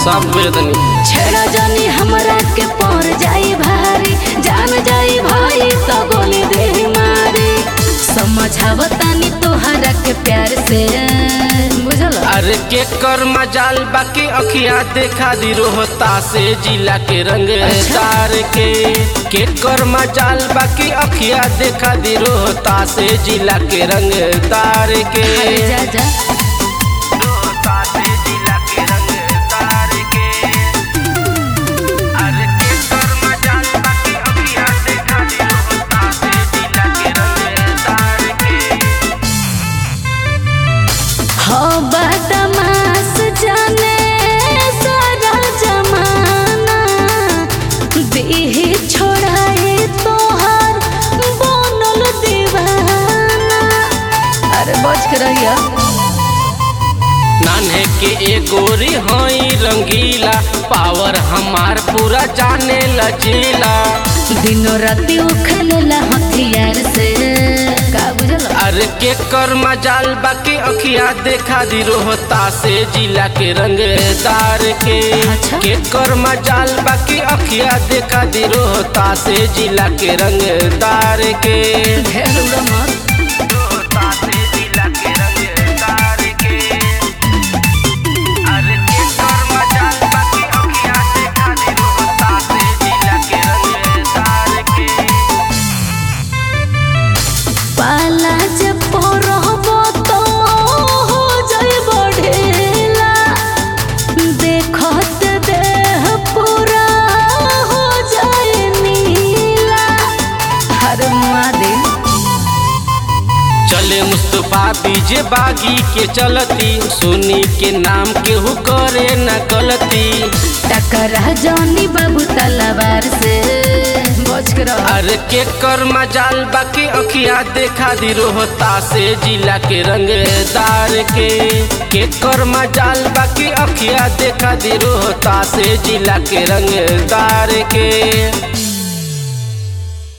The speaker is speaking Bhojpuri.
सब बेदनी छेड़ा जानी हमरा के पर जाई भारी जान जाई भाई तो गोली दे मारी समझावतानी तोहरा के प्यार से बुझल अरे के कर मजाल बाकी अखिया देखा दी रोहता से जिला के रंग तार के के कर मजाल बाकी अखिया देखा दी रोहता से जिला के रंग तार के अरे जा जा रोहता से जिला के रंग तार के अरे के कर मजाल बाकी अखिया देखा दी रोहता से जिला के रंग तार के हो बदमाश जाने सारा जमाना देह छोड़ाए तोहर बनल दीवाना अरे बच के रहिया नान्हे के ए गोरी हई रंगीला पावर हमार पूरा जाने लचीला दिनों राति उखलेला हथियार से का बुझल अरे के कर मजाल बाकी अखिया देखा दी रोहता से जिला के रंगदार के अच्छा। के कर मजाल बाकी अखिया देखा दी रोहता से जिला के रंगदार के ढेर उड़ा मत रोहता से जिला के रंगदार के अरे के कर मजाल बाकी अखिया देखा दी रोहता से जिला के रंगदार के पाला जब रहबो तो हो जाई बढ़ेला देखत देह पूरा हो जाए नीला हर मादे चले मुस्तफा बीजे बागी के चलती सुनी के नाम केहू करे न गलती टकरा जानी बाबू तलवार से बच के रह अरे के कर मजाल बाकी अखिया देखा दी रोहता से जिला के रंगदार के के कर मजाल बाकी अखिया देखा दी रोहता से जिला के रंगदार के